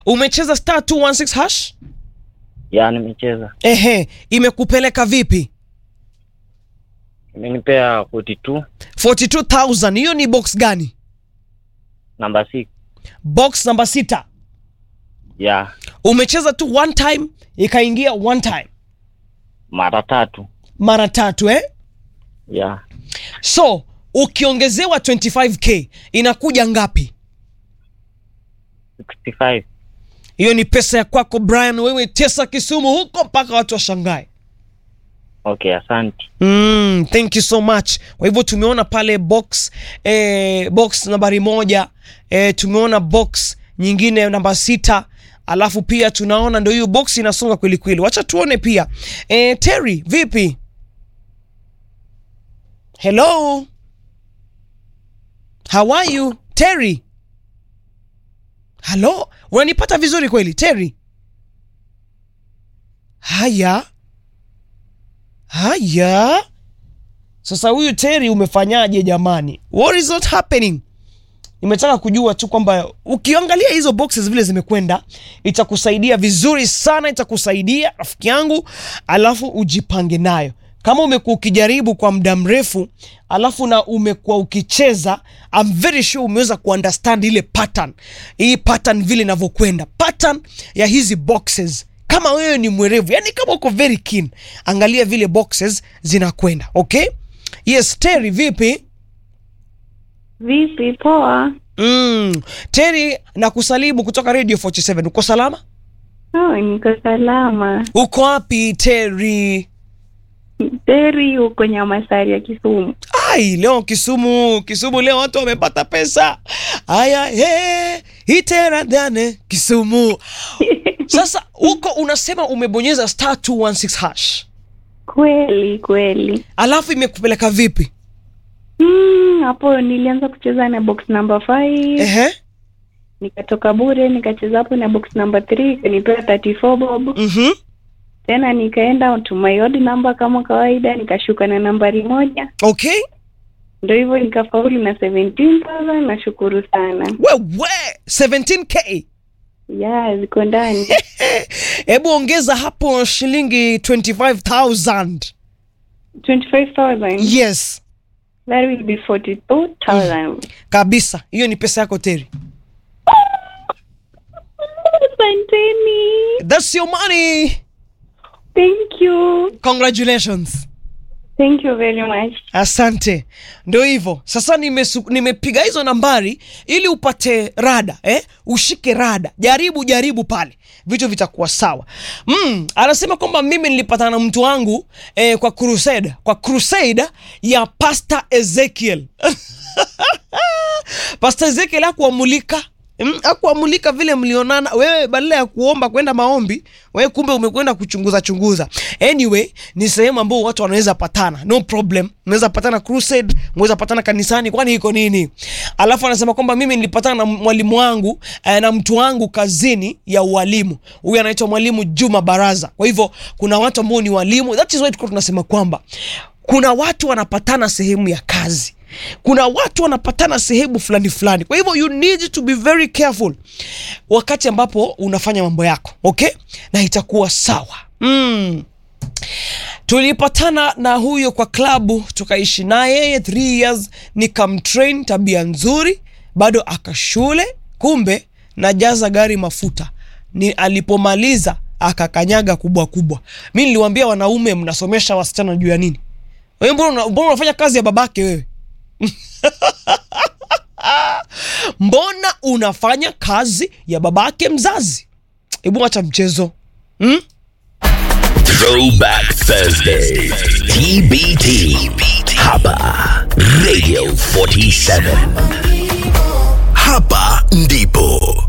umecheza star 216 hash Ya, nimecheza. ehe imekupeleka vipi Imenipea 42 42000 hiyo ni box gani namba 6. box namba sita Ya, umecheza tu one time ikaingia one time mara tatu. mara tatu eh Ya, so ukiongezewa 25k inakuja ngapi 65. hiyo ni pesa ya kwako brian wewe tesa kisumu huko mpaka watu washangae Okay, asante. Mm, thank you so much. Kwa hivyo tumeona pale box eh, box nambari moja eh, tumeona box nyingine namba sita alafu pia tunaona ndio hiyo box inasonga kweli kweli. Wacha tuone pia eh, Terry vipi? Hello, how are you Terry? Hello, unanipata vizuri kweli Terry? Haya haya sasa huyu Terry umefanyaje jamani what is not happening nimetaka kujua tu kwamba ukiangalia hizo boxes vile zimekwenda itakusaidia vizuri sana itakusaidia rafiki yangu alafu ujipange nayo kama umekuwa ukijaribu kwa muda mrefu alafu na umekuwa ukicheza I'm very sure umeweza kuunderstand ile pattern hii pattern vile inavyokwenda pattern ya hizi boxes kama wewe ni mwerevu yani kama uko very keen angalia vile boxes zinakwenda okay yes Terry vipi Vipi? Poa. mm. Terry nakusalimu kutoka radio 47 uko salama Oh, niko salama. uko wapi Terry Teri huko Nyamasari ya Kisumu. ai leo Kisumu Kisumu leo watu wamepata pesa haya he iteradhane Kisumu sasa huko unasema umebonyeza star 216 hash Kweli kweli. alafu imekupeleka vipi Mm, hapo nilianza kucheza na box number 5 ehe nikatoka bure nikacheza hapo na box number 3 ikanipea 34 bob mhm tena nikaenda to my odd number kama kawaida nikashuka na nambari moja okay ndio hivyo nikafaulu na 17000 nashukuru sana wewe 17k ya ziko ndani hebu ongeza hapo shilingi 25000 25000 yes that will be 42000 kabisa hiyo ni pesa yako teri asanteni thats your money thank you congratulations thank you very much asante ndio hivyo sasa nimesu- nimepiga hizo nambari ili upate rada eh? ushike rada jaribu jaribu pale vitu vitakuwa sawa mm, anasema kwamba mimi nilipatana na mtu wangu eh, kwa crusade kwa crusade ya pastor ezekiel pastor ezekiel akuamulika Mm, akuamulika vile mlionana wewe badala ya kuomba kwenda maombi wewe kumbe umekwenda kuchunguza chunguza anyway ni sehemu ambao watu wanaweza patana no problem mnaweza patana crusade mnaweza patana kanisani kwani iko nini alafu anasema kwamba mimi nilipatana na mwalimu wangu eh, na mtu wangu kazini ya ualimu huyu anaitwa mwalimu juma baraza kwa hivyo kuna watu ambao ni walimu that is why tulikuwa tunasema kwamba kuna watu wanapatana sehemu ya kazi kuna watu wanapatana sehemu fulani fulani kwa hivyo you need to be very careful wakati ambapo unafanya mambo yako okay na itakuwa sawa mm. tulipatana na huyo kwa klabu tukaishi naye 3 years nikamtrain tabia nzuri bado akashule kumbe najaza gari mafuta ni alipomaliza akakanyaga kubwa kubwa mi niliwambia wanaume mnasomesha wasichana juu ya nini wewe mbona una- mbona unafanya kazi ya babake wewe mbona unafanya kazi ya babake mzazi hebu acha mchezo hmm? Throwback Thursday. TBT. Hapa Radio 47. Hapa ndipo